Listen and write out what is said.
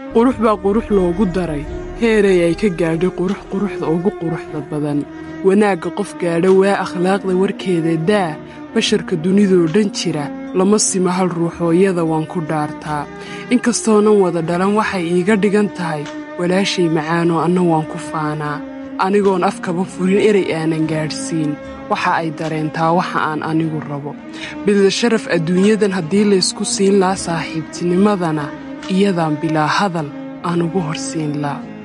qurux baa qurux loogu daray heeray ay ka gaadhay qurux quruxda ugu quruxda badan wanaagga qof gaadha waa akhlaaqda warkeeda daa basharka dunidoo dhan jira lama sima hal ruuxooyada waan ku dhaartaa inkastoonan wada dhalan waxay iiga dhigan tahay walaashay macaanoo anna waan ku faanaa anigoon afkaba furin erey aanan gaadhsiin waxa ay dareentaa waxa aan anigu rabo bidda sharaf adduunyadan haddii laysku siin laa saaxiibtinimadana iyadaan bilaa hadal aan ugu horsiin laa